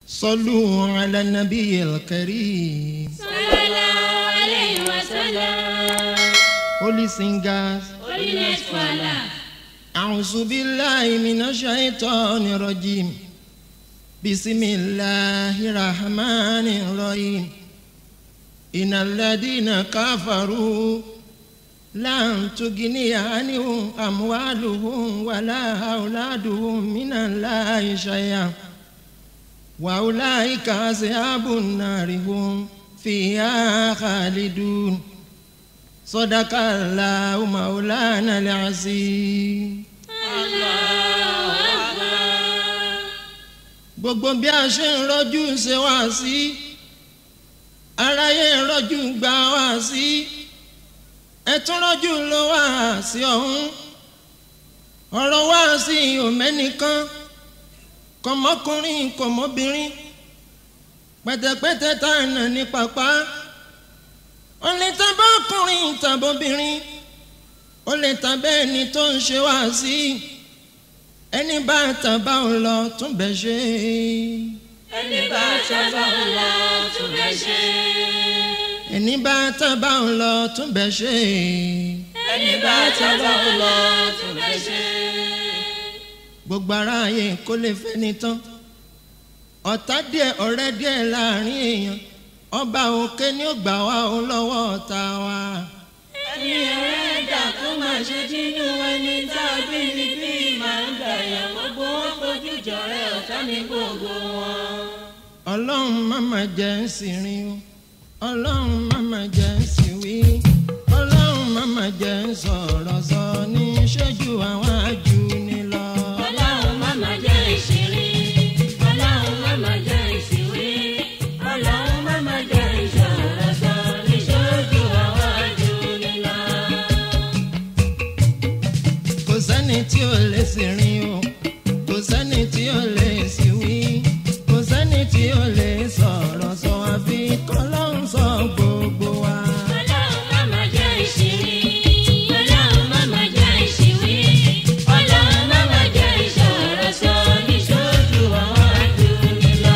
صلوا على النبي الكريم صلى الله عليه وسلم Holy singers holiness for Allah أعوذ بالله من الشيطان الرجيم بسم الله الرحمن الرحيم إن الذين كفروا لن تغني عنهم أموالهم ولا أولادهم من الله شيئا وأولئك أصحاب النار هم فيها خالدون صدق الله مولانا العظيم Allahu Akbar gbogbo bí a ṣe ń rọ́jú ṣe wá sí aráyé ń rọ́jú gbà wá sí ẹtún rọ́jú ló wá sí ọ̀hún ọ̀rọ̀ wá sí òmẹ́nìkan kọmọkùnrin kọmọbìnrin pẹ̀tẹ̀pẹ̀tẹ̀ tá a nà ní pàpà ó lè tàbá ọkùnrin tàbóbìnrin ó lè tàbẹ́ ẹni tó ń ṣe wá sí ẹni bá tàbá ò lọ tún bẹ̀ ṣe ẹni bá sábà ń lọ tún bẹ́ ṣe ẹni bá tàbá ò lọ tún bẹ̀ ṣe ẹni bá sábà ń lọ tún bẹ́ ṣe. gbogbo aráyé kó lè fẹ́ ní tán ọ̀tá díẹ̀ ọ̀rẹ́ díẹ̀ láàrin èèyàn ọba òkè ni ó gbà wá ó lọ́wọ́ ọ̀tá wa. ẹni ọ̀rẹ́ ẹ̀dá kó máa ṣe dínú ẹni tá a bí ní bí máa ń gbàyà gbogbo wọn fojú jọrẹ ọ̀tá ní gbogbo wọn. ọlọ́run má má jẹ́ ń sì rìn o ọlọ́run má má jẹ́ ń sì wí ọlọ́run má má jẹ́ ń sọ̀rọ̀ sọ ní ṣẹ́jú àwọn ajú ni lọ. ọlọ́run má máa jẹ́ ìṣeré ọlọ́run má máa jẹ́ ìṣìwé ọlọ́run má máa jẹ́ ìṣòro sọ níṣojú àwọn àjò nílá. kò sẹ́ni tí ò lè sì rìn o kò sẹ́ni tí ò lè sì wí kò sẹ́ni tí ò lè sọ̀rọ̀ sọ àfi kọ́lọ́run sọ gbogbo wa. ọlọ́run má máa jẹ́ ìṣeré ọlọ́run má máa jẹ́ ìṣìwé ọlọ́run má máa jẹ́ ìṣòro sọ níṣojú àwọn àjò nílá.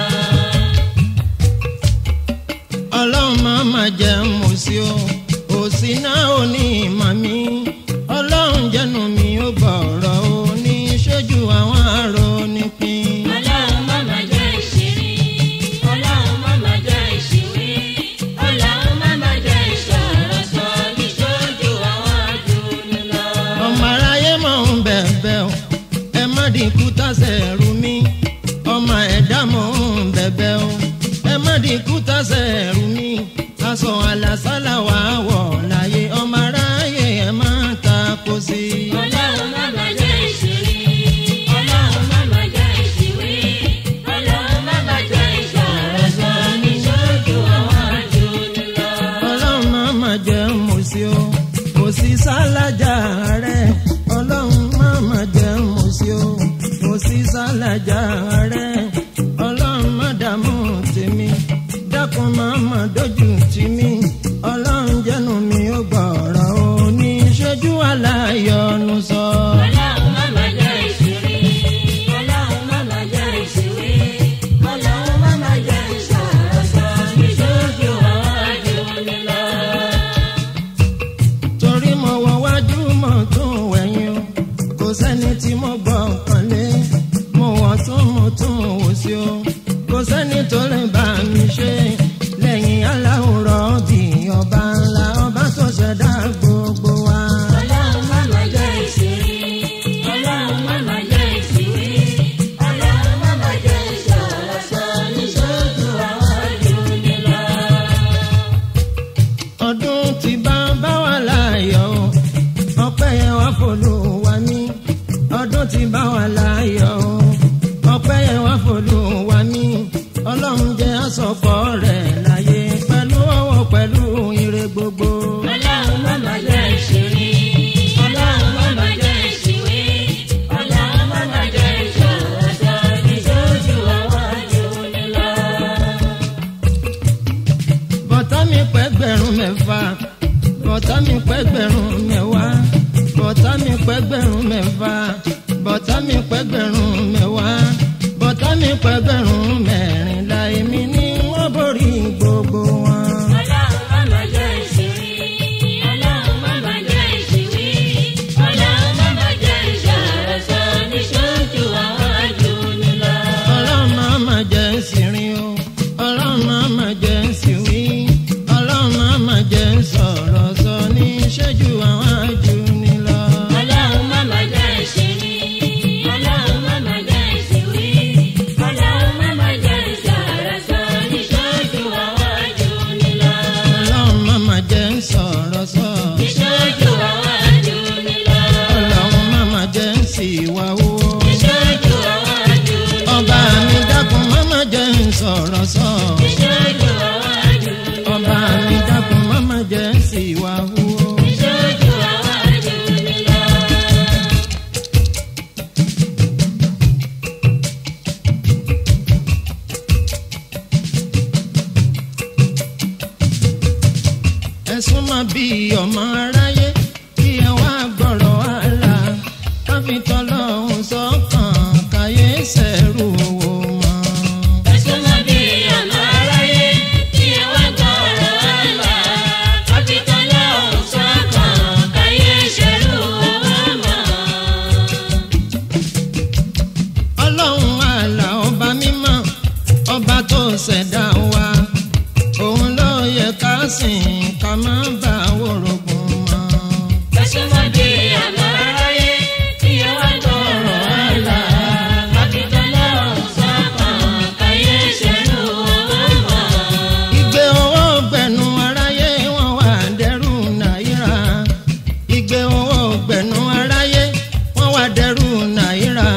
ọlọ́run máa ma jẹ́ mo sí o òsì náà ò ní ìmọ̀ mi ọlọ́run jẹ́nu mi ó gbọ̀rọ̀ o ní ṣojú àwọn àrò nípìn. ọlọ́run má máa jẹ́ ìṣeré ọlọ́run má máa jẹ́ ìṣìwé ọlọ́run má máa jẹ́ ìṣòro sọ níṣojú àwọn àjò nílá. ọmọ aráyé mọ̀ ń bẹ̀bẹ̀ o ẹ má dínkù tàṣẹ rú mi ọmọ ẹ̀dá mọ̀ ń bẹ̀bẹ̀ o ẹ má dínkù tàṣẹ rú mi aṣọ àlàsálà wà wọ̀ láyé ọmọ aráyé ẹ má ta kó sí i. ọlọ́run má máa jẹ́ ìṣeré ọlọ́run má máa jẹ́ ìṣìwé ọlọ́run má máa jẹ́ ìṣòro sọ níṣojú àwọn àjò nílá. ọlọ́run máa ma jẹ́ mo sí o kò sí sálájà rẹ̀ ọlọ́run máa ma jẹ́ mo sí o kò sí sálájà rẹ̀ ọlọ́run má dààmú tèmi dákun máa ma dójú tì mí ọlọ́run jẹ́nu mi ó gbọ̀rọ̀ o ní ṣojú aláyọ̀nù sọ. ọlọ́run má máa jẹ́ ìṣeré ọlọ́run má máa jẹ́ ìṣìwé ọlọ́run má máa jẹ́ ìṣòro sọ níṣojú àwọn àjò nílá. torí mo wọ wájú mo tún wẹ̀yìn o kò sẹ́ni tí mo gbọ́ nǹkan lé mo wọ̀ tún mo tún wò sí o kò sẹ́ni tó lè bá mi ṣe lẹ́yìn aláwòrán bí ọba ńlá ọba tó ṣẹ̀dá gbogbo wa. ọlọ́run má máa jẹ́ ìṣeré ọlọ́run má máa jẹ́ ìṣìwé ọlọ́run má máa jẹ́ ìṣòro sọ níṣojú àwọn àjò nílá. ọdún tí bá bá wà láàyò ọpẹ́ yẹn wá fòlùwà mí ọdún tí bá wà láàyò ọpẹ́ yẹn wá fòlùwà mí ọlọ́run jẹ́ àsọpọ̀ rẹ̀ láyé pẹ̀lú ọwọ́ pẹ̀lú ire gbogbo. ọlọ́run má máa jẹ́ ìṣeré ọlọ́run má máa jẹ́ ìṣìwé ọlọ́run má máa jẹ́ ìṣòro sọ níṣojú àwọn àjò nílá. bọ́tá mi pẹ́gbẹ̀rún mẹ́fà bọ́tá mi pẹ́gbẹ̀rún mẹ́wàá bọ́tá mi pẹ́gbẹ̀rún mẹ́fà bọ́tá mi pẹ́gbẹ̀rún mẹ́wàá bọ́tá mi pẹ́gbẹ̀rún mẹ́rin sọ̀rọ̀ sọ. ìṣojú àwọn àjùlọ. ọba mi dákun mọ́mọ́ jẹ́ sí wa wúwo. ìṣojú àwọn àjùlọ. ẹ̀sùn máa bí ọmọ aráyé kí ẹ wá gbọ́rọ̀ àlà káfí tọ́lọ́hún sọ́kàn káyé sẹ́rù owó mọ́. ẹ̀sùn mọ́ bí ọmọ aráyé kí ẹ wá gbọ́rọ̀ àlà. kápítọ̀ lọ́hùn sọ́kàn káyé ṣerú owó mọ́. ọlọ́run àlà ọba mímọ́ ọba tó ṣẹ̀dá wa òun ló yẹ ká sìn ká má bà wòrògùn mọ́. ẹ̀sùn mọ́ bí ọmọ aráyé kí ẹ wá gbọ́rọ̀ àlà. kápítọ̀ lọ́hùn sọ́kàn káyé ṣerú owó mọ́. ìgbé owó gbẹ̀nu aráyé wọn wà dẹ́rù náírà ìgbé owó gbẹ̀nu aráyé wọn wà dẹ́rù náírà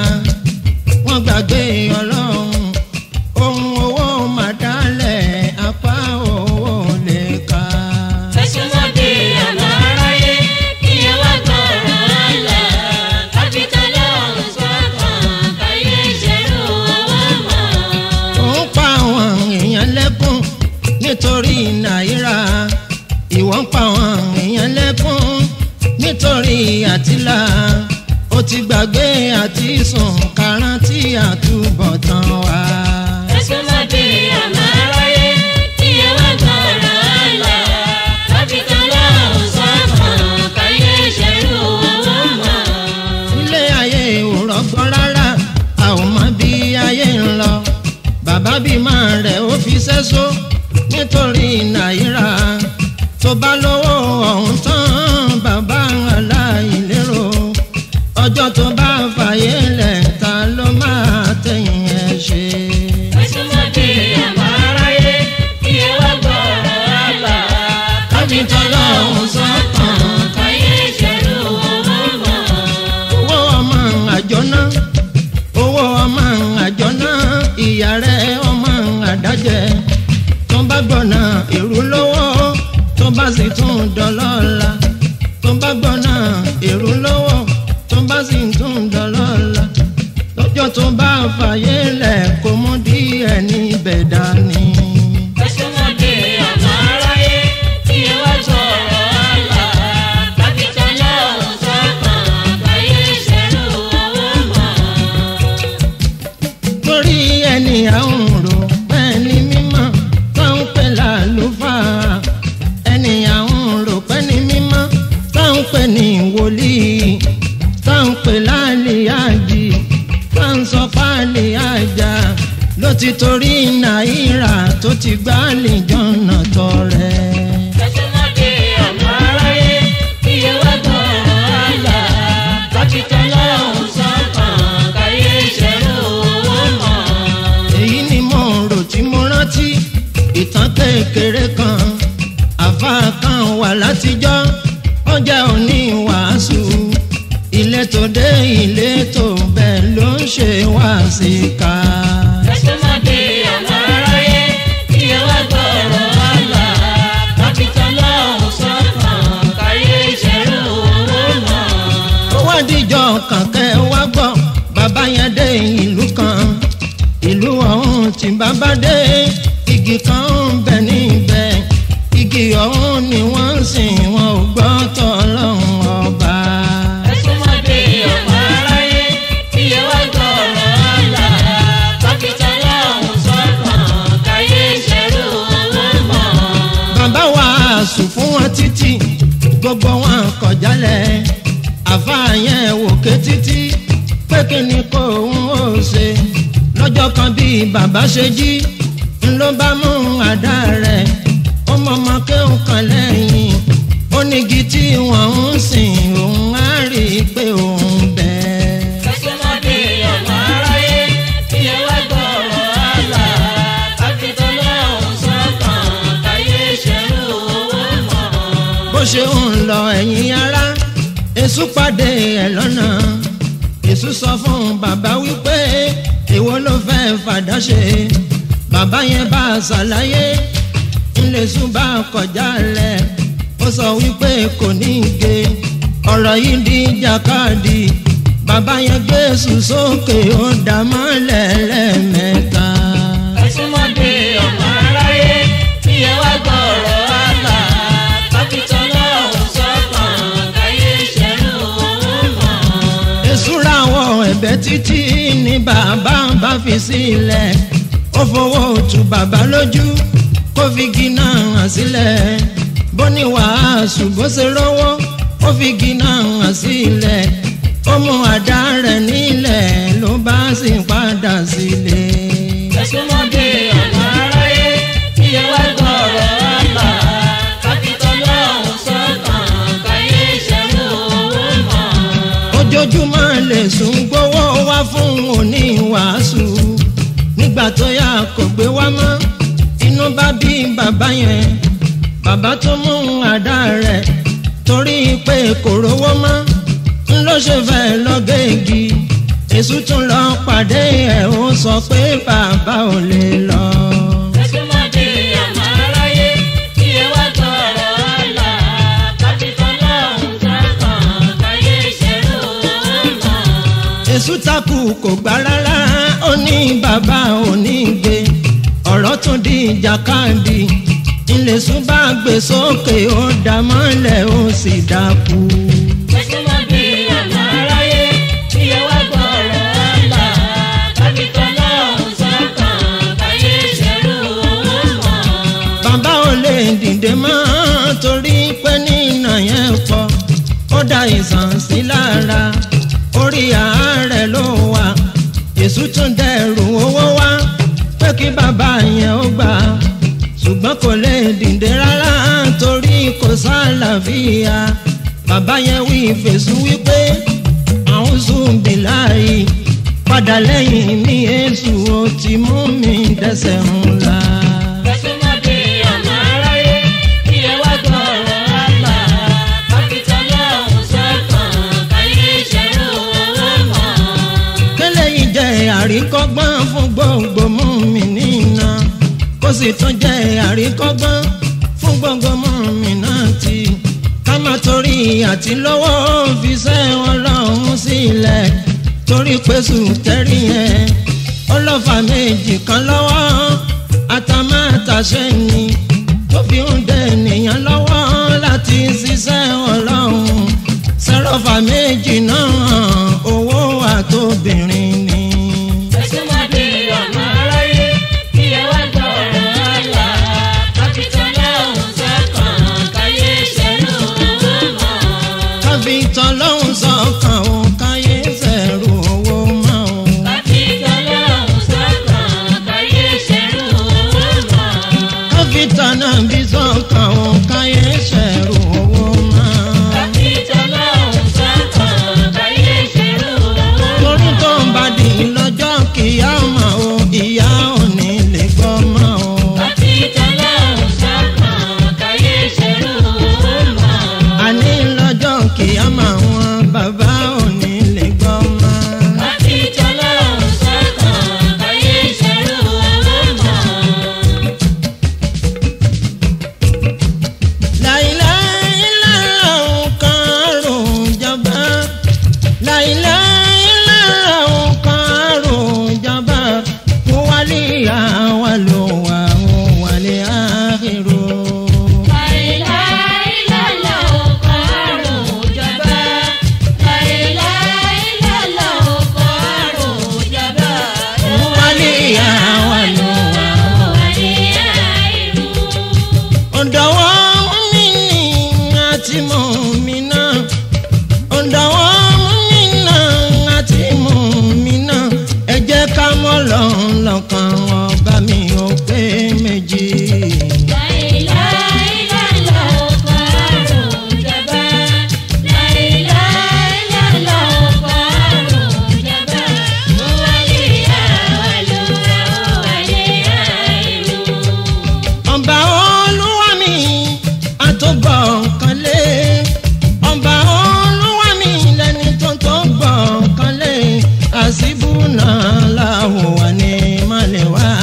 wọn gbàgbé ọlọ́run ohun owó mà dálẹ̀ apá owó lè ka. ẹ̀sùn mọ́ bí ọmọ aráyé kí ẹ wá gbọ́rọ̀ àlà. kápítọ̀ lọ́hùn sọ́kàn káyé ṣerú owó mọ́. òun pa àwọn èèyàn lẹ́kùn nítorí náírà ìwọ ń pa àwọn èèyàn lẹ́kùn nítorí àtìlà ó ti gbàgbé àti sùn kárántì àtúbọ̀tán wa. ẹ̀sùn mọ́ bí ọmọ aráyé kí ẹ wá gbọ́rọ̀ àlà. kápítọ̀ lọ́hùn sọ́kàn káyé ṣerú owó mọ́. ilé ayé ò rọgbọ rárá a ò mọ bí ayé ń lọ bàbá bímọ rẹ̀ ó fi sẹ́só nítorí náírà tó bá lówó ọ̀hún tán bàbá aláìlérò ọjọ́ tó bá fàyè lẹ̀ ta ló máa tẹ̀yìn ẹ̀ ṣe. ẹ̀sùn mọ́ bí ọmọ aráyé kí ẹ wá gbọ́rọ̀ àlà. kápítọ̀ lọ́hùn sọ́kàn káyé ṣerú owó mọ́. owó ọmọ àjọ náà owó ọmọ àjọ náà ìyá rẹ̀ ọmọ àdájẹ tó bá gbọ́nà èrú lówó tó bá sì tún dọ́lọ́la tó bá gbọ́nà èrú lówó tó bá sì tún dọ́lọ́la lọ́jọ́ tó bá fàyè lẹ̀ kó mú díẹ̀ níbẹ̀ dání. ẹ̀sùn mọ́ bí ọmọ aráyé kí ẹ wá gbọ́rọ̀ àlà. kápítọ̀ lọ́hùn sọ́kàn káyé ṣerú owó mọ́. torí ẹni àwọn rò pẹ́ẹ́ni mímọ́ tó ń pè lálùfáà ẹni àwọn rò pẹ́ẹ́ni mímọ́ tó ń pè ní wòlíì tó ń pè lálìyájì tó ń sọ fálìyájà ló ti torí náírà tó ti gbá lìjọ́nà tọrẹ. ẹ̀sùn mọ́ bí ọmọ aráyé kí ẹ wá gbọ́rọ̀ àlà. kápítọ̀ lọ́hùn sọ́kàn káyé ṣerú owó mọ́. èyí ni mo rò tí mo rántí ìtàn kékeré kan àfa kan wà látijọ́ ó jẹ́ òní wàásù ilé tó dé ilé tó bẹ́ẹ̀ ló ń ṣe wá sí ká. ẹ̀sùn mọ́ bí ọmọ aráyé kí ẹ wá gbọ́rọ̀ àlà. kápítọ̀ lọ́hùn sọ́kàn káyé ṣerú owó mọ́. ó wá díjọ́ kànkẹ́ wá gbọ́ bàbá yẹn dé ìlú kan ìlú ọ̀hún tí bàbá dé igi kan ń bẹ níbẹ̀ igi ọ̀hún ni wọ́n ń sìn wọn ò gbọ́ tọ́lọ́hún ọba. ẹ̀sùn mọ́ bí ọmọ aráyé kí ẹ wá gbọ́rọ̀ àlà. kápítọ̀ lọ́hùn sọ́kàn káyé ṣerú owó mọ́. bàbá wa sùn fún wọn títí gbogbo wọn kọjálẹ̀ àfáà yẹn wò ké títí pé kí ni kò ń ó ṣe lọ́jọ́ kan bí bàbá ṣe jí ń ló bá mú àdá rẹ̀ ó mọ̀mọ́ kéwù kan lẹ́yìn ó nígi tí wọ́n ń sìn òun á rí i pé òun bẹ́ẹ̀. ẹ̀sùn mọ́ bí ọmọ aráyé kí ẹ wá gbọ́rọ̀ àlà. kápítọ̀ lọ́hùn sọ́kàn káyé ṣerú owó mọ́. bó ṣe ń lọ ẹ̀yìn ara èṣù pàdé ẹ̀ lọ́nà èṣù sọ fún bàbá wípé èwo ló fẹ́ fàdá ṣe bàbá yẹn bá a ṣàlàyé ńlẹ̀sùn bá a kọjá lẹ̀ ó sọ wípé kò ní í ge ọ̀rọ̀ yìí di jàkadì bàbá yẹn gbé sùn sókè ó dà mọ́lẹ̀ lẹ́ẹ̀mẹ́ta. ẹ̀sùnmọ́dé ọmọ aráyé tí ẹ wá gbọ́rọ̀ àgbà kápítọ̀ lọ́hùn sọ́kàn káyé ṣẹ́rù òun mọ̀. èsúra wọ ẹ̀bẹ̀ títí ní bàbá bá fi sílẹ̀ ó fowó tu bàbá lójú kó fi gíná hàn sílẹ̀ bó ní wàásù bó ṣe rówó ó fi gíná hàn sílẹ̀ ó mú àdá rẹ̀ nílẹ̀ ló bá sì padà sílé. ẹ̀sùnmọ́dé ọmọ aráyé tí ẹ wá gbọ́rọ̀ àgbà kápítọ̀ lọ́hùn sọ́kàn káyé ṣẹ́rù òun mọ̀. ojoojúmọ́ lè sùn gbowó wá fún òní wàásù nígbà tó yá kò gbé wá mọ́ inú bá bí bàbá yẹn bàbá tó mú àdá rẹ̀ torí pé kò rówó mọ́ ń ló ṣe fẹ́ lọ́gẹ́gì èṣù tún lọ pàdé ẹ̀ ó sọ pé bàbá ò lè lọ. ẹ̀sùnmọ́dé ọmọ aráyé tí ẹ wá gbọ́rọ̀ àgbà kápítọ̀ lọ́hùn sọ́kàn káyé ṣẹ́rù òun mọ̀. èṣù takù kò gbà rárá ó ní bàbá ò ní gbé ọ̀rọ̀ tún di ìjàkadì ìlẹ̀sùn bá gbé sókè ó dá mọ́lẹ̀ ó sì dákú. ẹ̀sùnmọ́dé ọmọ aráyé tí ẹ wá gbọ́rọ̀ àgbà kápítọ̀ lọ́hùn sọ́kàn káyé ṣẹ́rù òun mọ̀. bàbá ò lè dìde mọ́ torí pé nínà yẹn pọ̀ ó dá ìsàn sí lára orí àárẹ̀ ló wà èṣù tún dẹrù owó wá pé kí bàbá yẹn ó gbà ṣùgbọ́n kò lè dìde rárá torí kò sálàáfíà bàbá yẹn wí fèsù wípé àwọn zùnbí láàyè padà lẹ́yìn ní èṣù ó ti mú mi dẹ́sẹ̀ ńlá. ẹ̀sùnmọ́dé ọmọ aráyé tí ẹ wá gbọ́rọ̀ àgbà kápítọ̀ lọ́hùn sọ́kàn káyé ṣẹ́rù òun mọ̀. kẹ́lẹ́ yìí jẹ́ àríkọ́gbọ́n fún gbogbo mú mi nínà kó sì tún jẹ́ àríkọ́gbọ́n fún gbogbo mú mi náà ti ká má torí àti lọ́wọ́ fi sẹ́ ọlọ́run sílẹ̀ torí pé sùtẹ́rì yẹn ọlọ́fà méjì kan lọ́wọ́ àtàmátàṣe ni tó fi ń dẹ ènìyàn lọ́wọ́ láti ṣiṣẹ́ ọlọ́run sẹ́rọ̀fà méjì náà owó àtòbìnrin ni. ẹ̀sùnmọ́dé ọmọ aráyé tí ẹ wá gbọ́rọ̀ àgbà kápítọ̀ lọ́hùn sọ́kàn káyé ṣẹ́rù òun mọ̀. kábí tọ́lọ́hún sọ̀kan ò káyé sẹ̀rù owó mọ́ o. kápítọ̀ lọ́hùn sọ́kàn káyé ṣẹ́rù òun mọ̀. kábí tọ́nà bí sọ̀kan ò káyé sẹ̀rù owó mọ́. kápítọ̀ lọ́hùn sọ́kàn káyé ṣẹ́rù òun mọ̀. torí tó ń bá di lọ́jọ́ kìyà mọ́ o ìyá ò ní lè gbọ́ mọ́ o. kápítọ̀ lọ́hùn sọ́kàn káyé ṣẹ́rù òun mọ̀. àní lọ́jọ́ kìyà mọ́ wọn bàbá ò ní lè gbọ́ mọ́. kápítọ̀ lọ́hùn sọ́kàn káyé ṣẹ́rù òun mọ̀. láìláìláìláhùn kan rùn jọba láìláìláìláhùn kan rùn jọba kó wálé àwa ló wà ó wálé àhírò. kó wálé àwa ló wà ó. ọ̀dọ̀wọ́ mi ní àti mọ̀ mi náà ọ̀dọ̀wọ́ mi náà àti mọ̀ mi náà ẹ jẹ́ ká mọ́ lọ́n lọ́kàn ọba mi ò pé méjì. ọba olúwa mi àtọ́gbọ̀ kan lé ọba olúwa mi lẹni tó tó gbọ̀ kan lé àṣìbù náà láwọ̀ wà ní malẹ̀ wá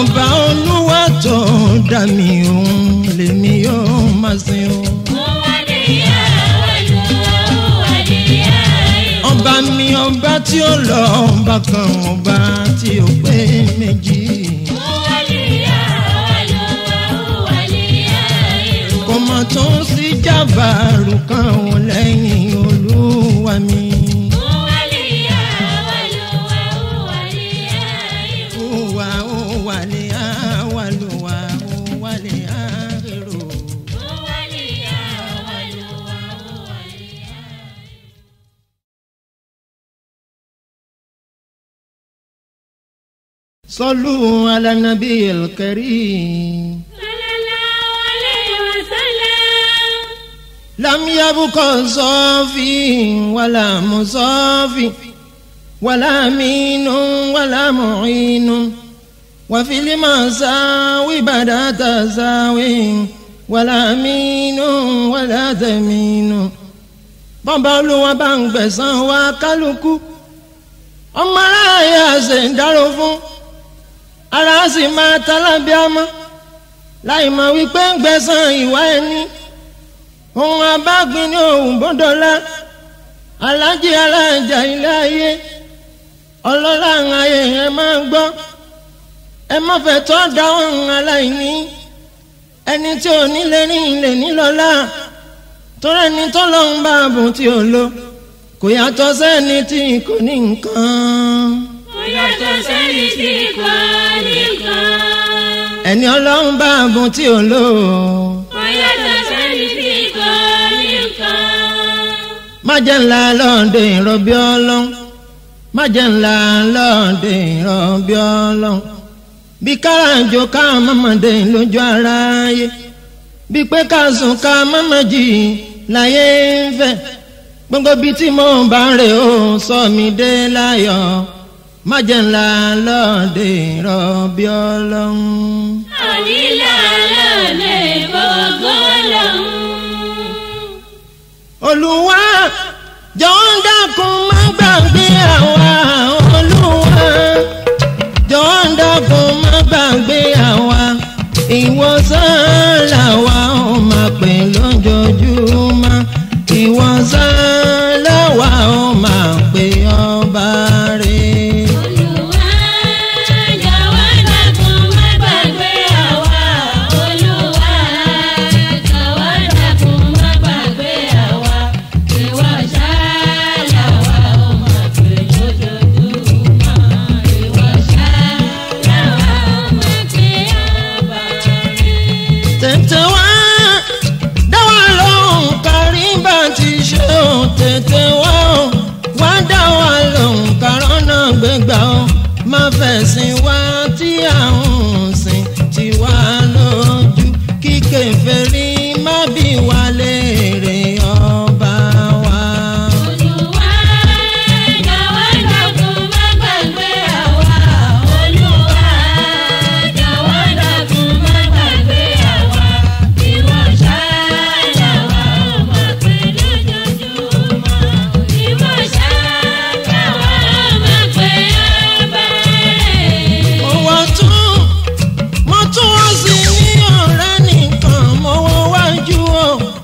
ọba olúwa tó dá mi òun lèmi yóò máa sìn o. ọba mi ọba tí ó lọ ọba kan ọba tí ó pé méjì. kò mọ̀ tó ń sí jábàárù kan ò lẹ́yìn olúwa mi. Uwa uwa ni awaluwa uwa ni ahero. صلوا على النبي الكريم لم يبق صافي ولا مصافي ولا مين ولا معين وفي المساوي بدا تساوي ولا مين ولا تمين bọ́bá olúwa bá ń gbẹ̀san wa kálukú ọmọ aráàyè àṣẹ ń dárò fún ara sì máa talábíàmọ́ láì mọ̀ wípé ń gbẹ̀san ìwà ẹni ohun abágbin ní òun bọ́dọ̀lá alájí alájà ilé ayé ọlọ́lá ayé ẹ máa ń gbọ́ ẹ má fẹ́ tọ́ da ohun aláìní ẹni tí ò ní lè ní ilé nílọ́lá torí ẹni tó lọ́hún bá bùn tí ò lo kò yàtọ̀ sẹ́ni tí kò ní nǹkan. ẹni ọlọ́run bá bùn tí ò lo má jẹ́ ńlá lọ́ọ̀dẹ̀ ìrọ̀bí ọlọ́run má jẹ́ ńlá lọ́ọ̀dẹ̀ ìrọ̀bí ọlọ́run bí káràjò ká mọ́mọ́dé lójú aráyé bí pé ká sùn ká mọ́mọ́ jì láyé ń fẹ́ gbogbo bíi tí mo bá ń rè ó sọ mi dé láyọ̀ má jẹ́ ńlá lọ́ọ̀dẹ̀ ìrọ̀bí ọlọ́run. olùwà jọ̀ọ́ dákun má gbàgbé àwa olùwà jọ̀ọ́ dákun má gbàgbé àwa ìwòsàn làwa ò máa pè lójoojúmọ́ ìwòsàn làwa ò máa pè ọba rẹ̀. tètè wá dáwà lóhùn kárí bá ti ṣe ò tètè wá ò wá dáwà lóhùn kárọ́nà gbégbá ò má fẹ̀sìn wá tí à ń sìn tí wá lójú kí kèfèrí má bí wá léèrè ọba wa. mo tún mo tún wọ́n sí ní ọ̀rẹ́ nìkan mo wọ́n wájú o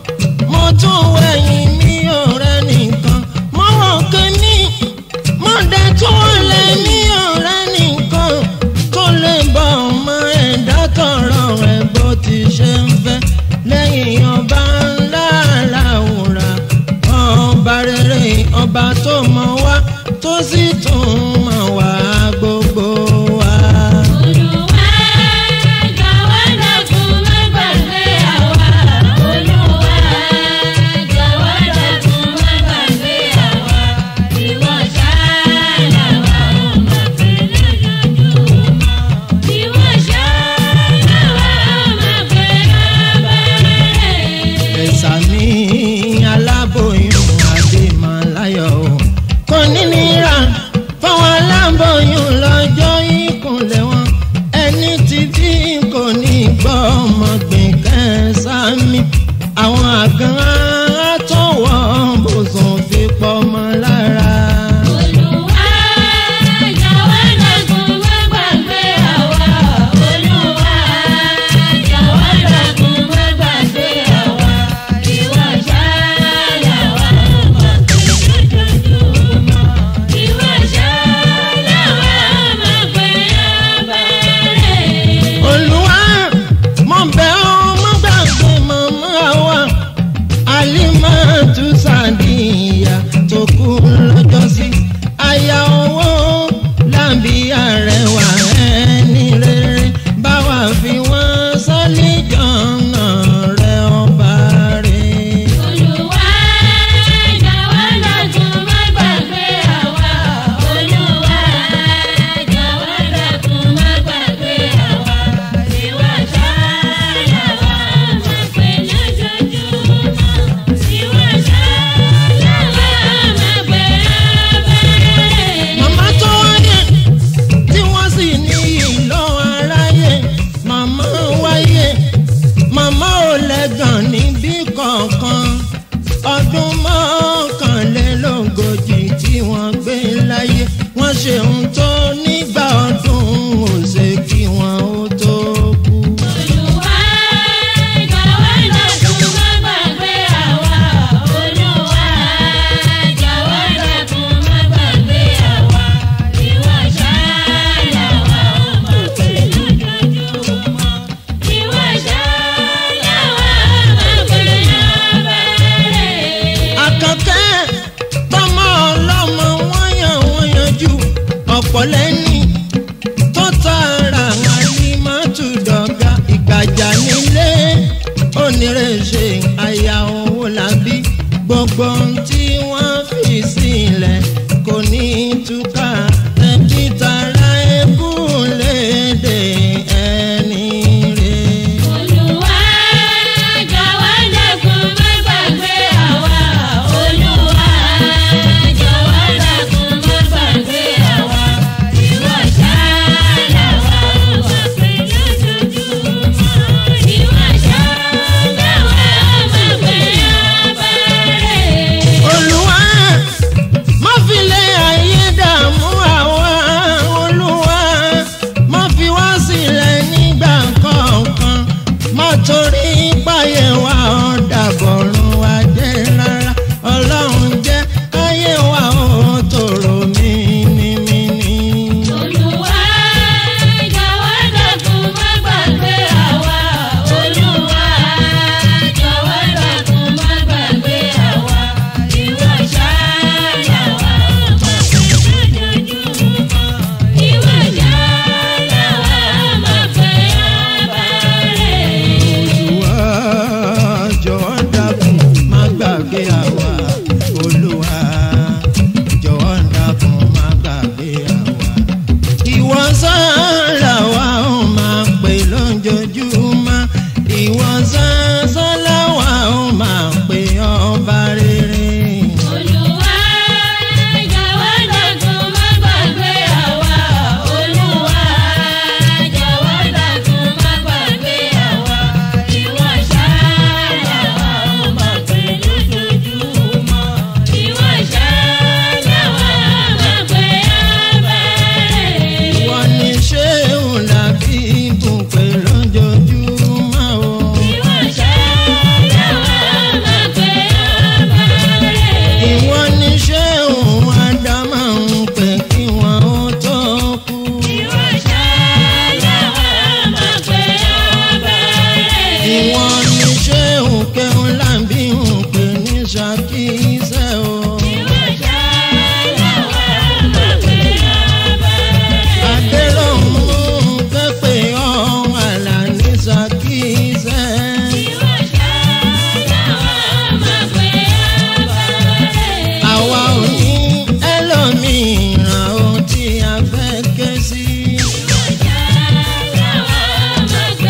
bí àrẹwà ẹni rere báwa fi wọ́n sọ́lé jọ̀nà rẹ̀ ọba rẹ̀. Olúwa jọ̀wọ́ dákun má gbàgbé àwa. Olúwa jọ̀wọ́ dákun má gbàgbé àwa. Ìwọ ṣááyà wa máa pè lójoojúmọ́. Ìwọ ṣááyà wa máa pè abẹ́rẹ́. màmá tó wáyé tí wọ́n sì ní ìlọ aráyé màmá wáyé màmá ò lẹ́gàn níbí kankan ọdún mọ́kànlélógójì tí wọ́n gbé láyé wọ́n ṣe ohun tó nígbà ọdún ò ṣe kí wọ́n ó tó kú. Olúwa jọ̀wọ́ dákun má gbàgbé àwa. Olúwa jọ̀wọ́ dákun má gbàgbé àwa. Ìwọ ṣááyà wa ó máa pè lójoojúmọ́. Ìwọ ṣááyà wa máa pè abẹ́rẹ́. àkànkẹ́ tọmọ ọlọ́mọ wọ́n yàn wọ́n yanjú ọ̀pọ̀ lẹ́ni tó tara àlìmọ́tò dọ̀gá ìgbàjà nílé onírèṣe àyà owó làbí gbogbo ohun tí wọ́n fi sílẹ̀ kò ní túká ẹbí tara ẹkú léde ẹni rẹ̀. Olúwa jọ̀wọ́ dákun má gbàgbé àwa. Olúwa jọ̀wọ́ dákun má gbàgbé àwa. Ìwọ ṣááyà wa ó máa pè lójoojúmọ́. Ìwọ ṣááyà wa máa pè abẹ́rẹ́. olùwà má fi lé ayé dààmú àwa olùwà má fi wá sílẹ̀ nígbà kọ̀ọ̀kan má torí páyé wa ọ̀dàbọ̀rún wa jẹ́ rárá ọlọ́run jẹ́ ayé wa ó tòrò mímímí. Olúwa jọ̀wọ́ dákun má gbàgbé àwa. Olúwa jọ̀wọ́ dákun má gbàgbé àwa. Ìwọ ṣááyà wa máa pè lójoojúmọ́. Ìwọ ṣááyà wa máa pè abẹ́rẹ́. olùwà jọ̀wọ́ dákun má gbàgbé àwa olùwà jọ̀wọ́ dákun má gbàgbé àwa. ìwọ sára wa ó máa pè lójoojúmọ́ ìwọ sára wa ó máa pè ọba rere. Olúwa jọ̀wọ́ dákun má gbàgbé àwa. Olúwa jọ̀wọ́ dákun má gbàgbé àwa. Ìwọ ṣááyà wa ó máa pè lójoojúmọ́. Ìwọ ṣááyà wa máa pè abẹ́rẹ́. ìwọ ni ṣéun làbí ibùpè lójoojúmọ́ o. Ìwọ ṣááyà wa máa pè abẹ́rẹ́. ìwọ ni ṣéun ádámà ń pè kí wọn ó tó kú. Ìwọ ṣááyà wa máa pè abẹ́rẹ́. ìwọ ni ṣéun kẹun lábí ń pè ní ṣàkíyèsẹ́ o. Ìwọ ṣááyà wa máa pè abẹ́rẹ́. adélọ́hún kẹ́pẹ́ ọ̀hún àlà ní ṣàkíyèsẹ́. Ìwọ ṣááyà wa máa pè abẹ́rẹ́. àwa ò ní ẹlòmíràn ohun tí a fẹ́ ké sí. Ìwọ ṣááyà wa máa pè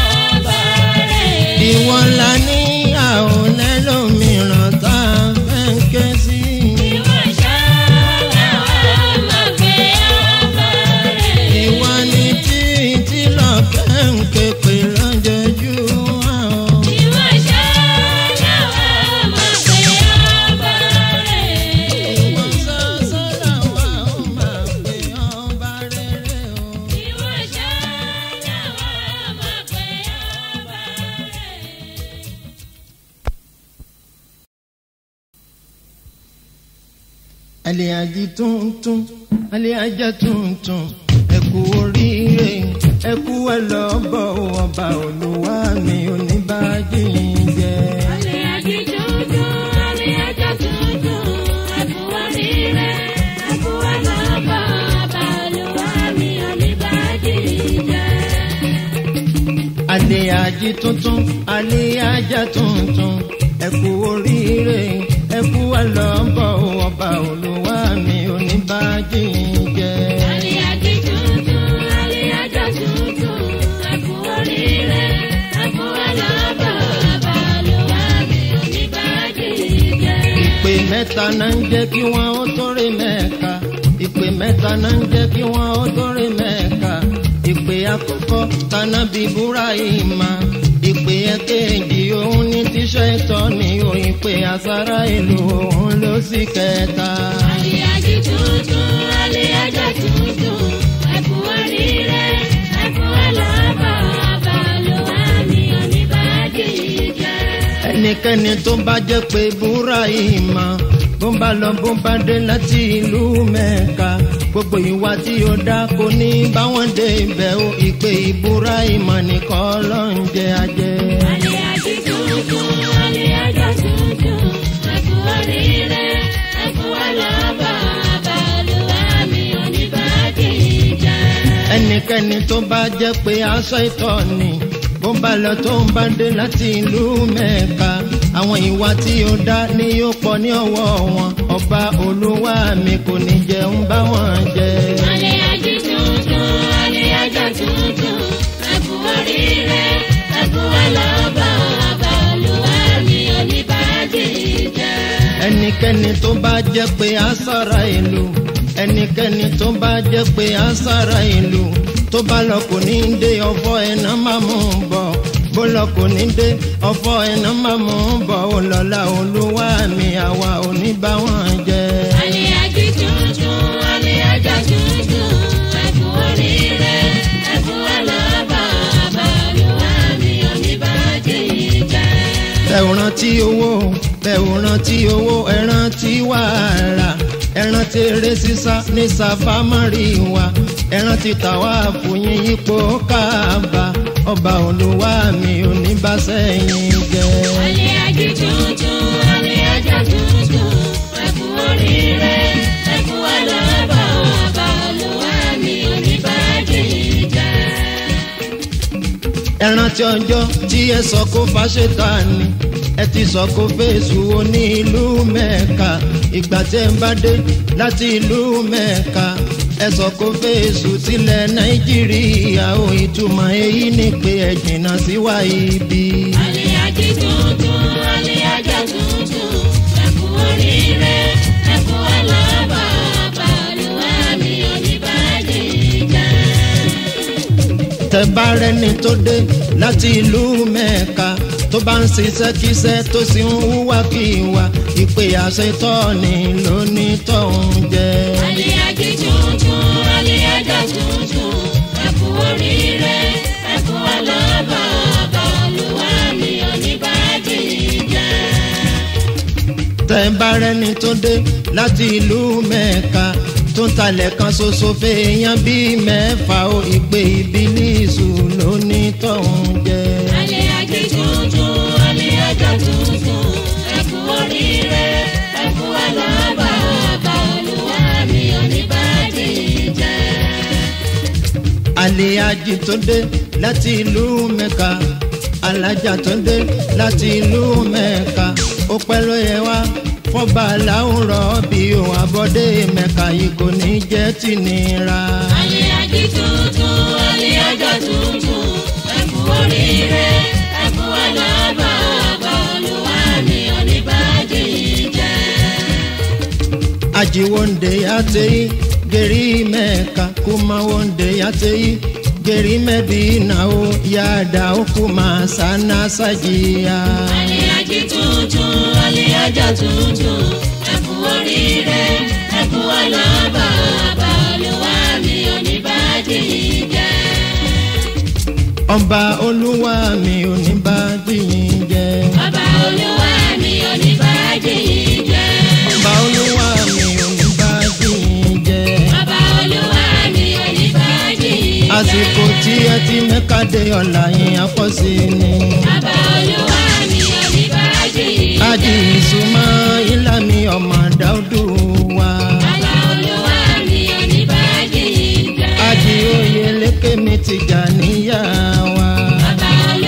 abẹ́rẹ́. ìwọ la ní àwọn ẹlòmíràn tá a fẹ́ ké sí. Ìwọ ṣááyà wa máa pè abẹ́rẹ́. ìwọ ni títí lọ́kẹ́ ń ké pè lójoojúmọ́ o. Ìwọ ṣááyà wa máa pè abẹ́rẹ́. ìwọ sọ́sọ́dà wa ó máa pè ọba rere o. Ìwọ ṣááyà wa máa pè abẹ́rẹ́. àlèyàjì tuntun àlèyàjà tuntun ẹkú oríire ẹkú ẹlọ́bọ̀ ọba olúwa mi oníbàájì jẹ. Àlẹ́ àjí tuntun, àlẹ́ ajá tuntun, ẹ̀kú oríire, ẹ̀kú ẹlọ́bọ̀, ọba Olúwa alẹ́ ají tuntun alẹ́ ajá tuntun ẹ kú oríire ẹ kú àlọ́bọ̀ ọba olúwa mi oníbàájì jẹ́. Àlìyájí tuntun, àlìyájá tuntun, ẹ kú oríire, ẹ kú àlọ́bọ̀, ọba Olúwa mi ò ní bàjẹ́ jẹ́. ìpè mẹ́ta náà ń jẹ́ kí wọ́n ó tóre mẹ́ka ìpè mẹ́ta náà ń jẹ́ kí wọ́n ó tóre mẹ́ka ìpè àkọ́kọ́ tànàbí Búráhímà ìpè ẹ̀kejì òun ní tíṣẹ́ ìtọ́ ni o ìpè àsárá ìlú òun ló sì kẹta. Àlìyájí tuntun, àlìyájá tuntun, ẹ kú oríire, ẹ kú àlọ́bọ̀, ọba Olúwa mi ò ní bàjẹ́ jẹ́. ẹnikẹ́ni tó bá jẹ́ pé Búráhímà bó bá lọ bó bá dé láti ìlú Mẹ́ka gbogbo ìwà tí ó dá kò ní báwọn dé ibẹ̀ o ìpè Búráhímà nìkan ló ń jẹ ajẹ́. Àlìyájí tuntun, àlìyájá tuntun, ẹ kú oríire, ẹ kú àlọ́bọ̀, ọba Olúwa mi ò ní bàjẹ́ jẹ́. ẹnikẹ́ni tó bá jẹ́ pé aṣọ ìtọ́ ni bó bá lọ tó ń bá dé láti ìlú Mẹ́ka àwọn ìwà tí ó dá ní yóò pọ̀ ní ọwọ́ wọn ọba olúwa mi kò ní jẹun bá wọn jẹ. Àlìyájí tuntun, àlìyájá tuntun, ẹ kú oríire, ẹ kú àlọ́bọ̀, ọba Olúwa mi ò ní bàjẹ́ jẹ́. ẹnikẹ́ni tó bá jẹ́ pé asára ìlú ẹnikẹ́ni tó bá jẹ́ pé asára ìlú tó bá lọ kò ní dé ọ̀fọ̀ ẹ̀nà máa mú un bọ̀ bó lọ kò ní dé ọ̀fọ̀ ẹ̀nà máa mú un bọ̀ ó lọ́la olúwa mi àwa ò ní bá wọn jẹ. Àlìyájí tuntun, àlìyájá tuntun, ẹ kú oríire, ẹ kú àlọ́bọ̀, ọba Olúwa mi ò ní bàjẹ́ jẹ́. ẹ ò rántí owó ẹ ò rántí owó ẹ rántí wàhálà ẹ rántí eré sísá ní sàfámárì wa ẹ rántí tàwa fòyín ipò káàbà ọba olúwa mi ò ní bá sẹ́yìn jẹ́. Àlìyájí tuntun, àlìyájá tuntun, ẹ kú oríire, ẹ kú àlọ́bọ̀, ọba Olúwa mi ò ní bàjẹ́ jẹ́. ẹ rántí ọjọ́ tí ẹ sọ kó fáṣetà ni ẹ ti sọ kó fèsù oní ìlú mẹ́ka ìgbà tẹ́ ń bá dé láti ìlú mẹ́ka ẹ sọ kó fèsù sílẹ̀ nàìjíríà ó ìtumọ̀ èyí ni pé ẹ jìnnà sí wa ibi. Àlìyájí tuntun, àlìyájá tuntun, ẹ kú oríire, ẹ kú àlọ́bọ̀, ọba Olúwa mi ò ní bàjẹ́ jẹ́. tẹ́ bá rẹ́ni tó dé láti ìlú mẹ́ka tó bá ń ṣiṣẹ́ kíṣẹ́ tó sì ń hùwàkíwà ìpè àṣetọ́ ni lónìí tó ń jẹ́. Àlìyájí tuntun, àlìyájá tuntun, ẹ kú oríire, ẹ kú àlọ́bọ̀, ọba Olúwa mi ò ní bàjẹ́ jẹ́. tẹ́ bá rẹ́ni tó dé láti ìlú mẹ́ka tó ń talẹ̀ kan ṣoṣo fèèyàn bíi mẹ́fà ó ìpè ìbílísù lónìí tó ń jẹ́. Àlìyájí tuntun, àlìyájá tuntun, ẹ kú oríire, ẹ kú àlọ́bọ̀, ọba Olúwa mi ò ní bàjẹ́ jẹ́. àlè ajì tó dé láti ìlú mẹ́ka alájà tó dé láti ìlú mẹ́ka ó pẹ́ ló yẹ wá fọ́ba láwùrọ̀ bí òun àbọ̀dé mẹ́ka yìí kò ní jẹ́ tìnira. Àlìyájí tuntun, àlìyájá tuntun, ẹ kú oríire, ẹ kú àlọ́bọ̀, ọba Olúwa mi ò ní bàjẹ́ jẹ́. aji wonde yatei geri meka kuma wonde yatei geri medina o yada okuma sana sajia Àlìyájí tuntun, àlìyájá tuntun, ẹ kú oríire, ẹ kú àlọ́bọ̀, ọba Olúwa mi ò ní bàjẹ́ jẹ́. ọba olúwa mi ò ní bá dìyìn jẹ Ọba Olúwa mi ò ní bàjẹ́ jẹ́. ọba olúwa mi ò ní bá dìyìn jẹ Ọba Olúwa mi ò ní bàjẹ́ jẹ́. àsìkò tí ẹ ti mẹ́ka dé ọ̀la yín apọ̀sí ni Ọba Olúwa mi ò ní bàjẹ́ jẹ́. ají ìsúnmọ́ ìlànà ọmọ dáúdù wa Ọba Olúwa mi ò ní bàjẹ́ jẹ́. ají oyè lékè mi ti jà níyà wa. Ọba Olúwa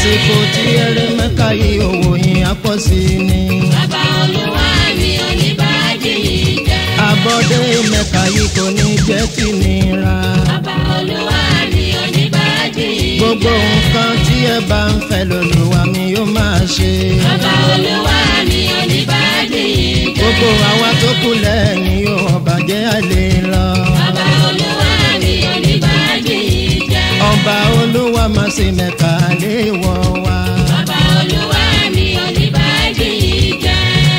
àsìkò tí eré mẹ́ka yìí owó yín á pọ̀ sí ni. Bàbá olúwa mi ò ní bájì yìí jẹ́. àbọ̀dé mẹ́ka yìí kò ní jẹ́ kí nira. Bàbá olúwa mi ò ní bájì yìí jẹ́. gbogbo nǹkan tí ẹ bá ń fẹ́ lòlùwà mi yóò máa ṣe. Bàbá olúwa mi ò ní bájì yìí jẹ́. gbogbo àwa tó kù lẹ́ẹ̀ni yóò ọ̀bàjẹ́ àlè lọ. Bàbá olúwa mi ò ní bájì yìí jẹ́. ọba olúwa máa ṣe mẹ́ka lé wọ̀ wá. Bàbá olúwa mi ò ní bájì yìí jẹ́.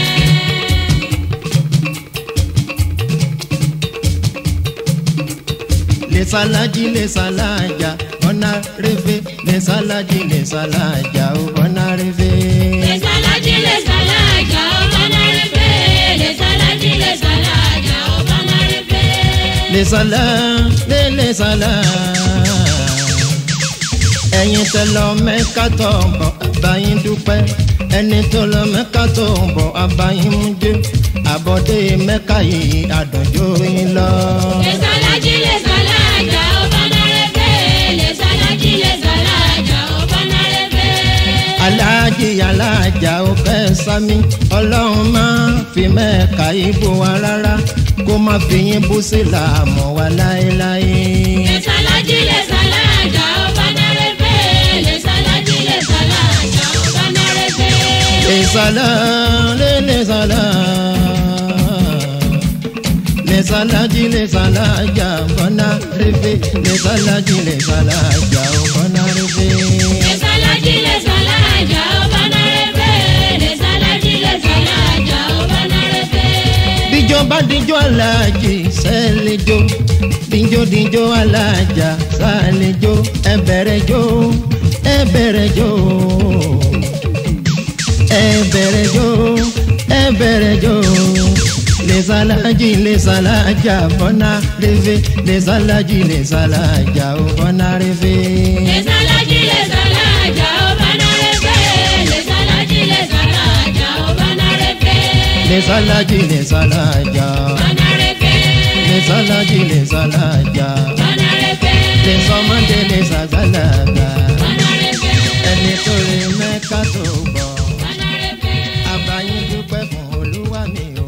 lè sálájì lè sálájà ọ̀nà rẹ̀fẹ̀ lè sálájì lè sálájà ọ̀nà rẹ̀fẹ̀. Lesalaji lesalaja obanarebe lesalaji lesalaja obanarebe. lè sálá lè lè sálá. ẹ̀yin tẹ lọ mẹ́ka tó ń bọ̀ àbáyín dúpẹ́ ẹni tó lọ mẹ́ka tó ń bọ̀ àbáyín mú jẹ́ àbọ̀dé mẹ́ka yìí àdùnjó yín lọ. Lesalaji lesalaja obanarebe lesalaji lesalaja obanarebe. aláàjì aláàjà ó fẹ́ sami ọlọ́run máa fi mẹ́ka ìbò wa rárá kó má fi yín bú sí làmọ́ wa láéláé. Lesalaji lesalaja obanarebe lesalaji lesalaja obanarebe. lè sálá lè lè sálá lè sálájì lè sálájà bọ́nà rẹ́fẹ́ lè sálájì lè sálájà bọ́nà rẹ́fẹ́. Lesalaji lesalaja obanarebe lesalaji lesalaja obanarebe. bíjọ bá díjọ aláàjì sẹ́lẹ̀jọ díjọ díjọ aláàjà sálẹ̀jọ ẹbẹ̀rẹ̀ jọ ẹbẹ̀rẹ̀ jọ ẹbẹ̀rẹ̀ jọ ẹbẹ̀rẹ̀ jọ lẹ́sàlájì lẹ́sàlájà bọ́nà rẹ́fẹ́ lẹ́sàlájì lẹ́sàlájà bọ́nà rẹ́fẹ́. Lesalaji lesalaja obanarebe lesalaji lesalaja obanarebe. lẹ́sàlájì lẹ́sàlájà Obanarebe lẹ́sàlájì lẹ́sàlájà obanarebe lẹ́sọmọdé lẹ́sàgbàlagbà. obanarebe ẹni tó rí mẹ́ka tó bọ̀ obanarebe. àbáyé dúpẹ́ fún olúwa mi o